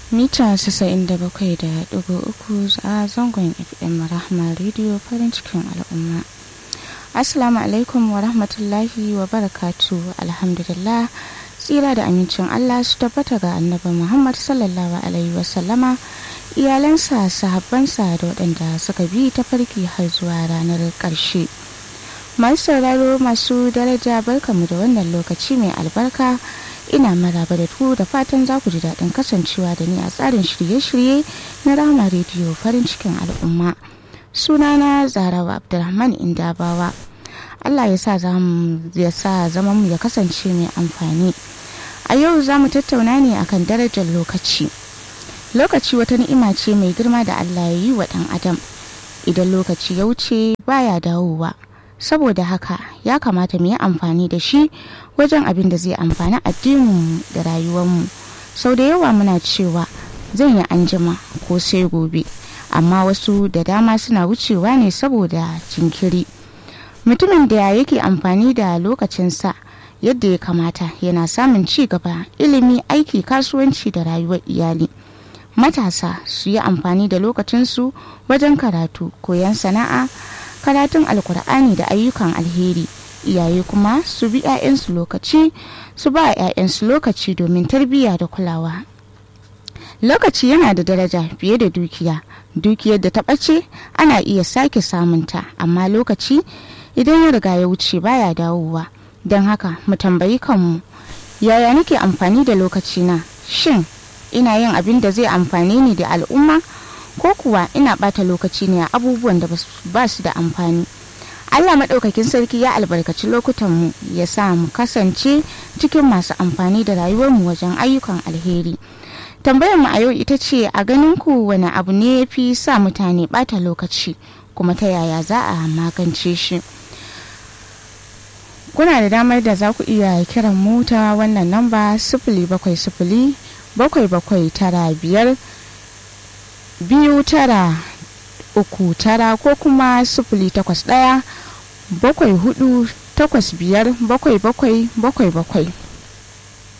mita 97.3 a zangon fm rahama rediyo farin cikin al'umma assalamu alaikum wa rahmatullahi wa barakatu alhamdulillah tsira da amincin allah su tabbata ga annabi muhammad sallallahu alaihi wasallama iyalansa sahabbansa da waɗanda suka bi ta farki har zuwa ranar ƙarshe masu sauraro masu daraja barkamu da wannan lokaci mai albarka ina maraba da ku da fatan za ku ji daɗin kasancewa da ni a tsarin shirye-shirye na rama rediyo farin cikin al'umma sunana zarawa abdulrahman indabawa allah ya sa ya sa zaman mu ya kasance mai amfani a yau za mu tattauna ne akan darajar lokaci lokaci wata ni'ima ce mai girma da allah ya yi wa ɗan adam idan lokaci ya wuce baya dawowa saboda haka ya kamata mu yi amfani da shi wajen abin da zai amfani addininmu da rayuwarmu sau da yawa muna cewa zan yi anjima ko sai gobe amma wasu da dama suna wucewa ne saboda jinkiri mutumin da yake amfani da lokacinsa yadda ya kamata yana samun ci gaba ilimi aiki kasuwanci da rayuwar iyali matasa su yi amfani da lokacinsu wajen karatu koyon sana'a karatun alkur'ani da ayyukan alheri iyaye kuma su bi 'ya'yansu lokaci su ba 'ya'yansu lokaci domin tarbiyya da kulawa lokaci yana da daraja fiye da dukiya dukiyar da ta ɓace ana iya sake samunta amma lokaci idan ya riga ya wuce baya dawowa don haka mu tambayi kanmu yaya nake amfani da lokaci na shin ina yin abin da zai amfani ni da al'umma ko kuwa ina bata lokaci ne a abubuwan da ba su da amfani Allah maɗaukakin sarki ya albarkaci lokutanmu ya sa mu kasance cikin masu amfani da rayuwarmu wajen ayyukan alheri tambayar mu a yau ita ce a ganin ku wani abu ne ya fi sa mutane bata lokaci kuma ta yaya za a magance shi kuna da damar da za ku iya kiran mota wannan namba sifili bakwai sifili bakwai bakwai tara biyar biyu tara uku tara ko kuma sifili takwas ɗaya bakwai hudu takwas biyar bakwai bakwai bakwai bakwai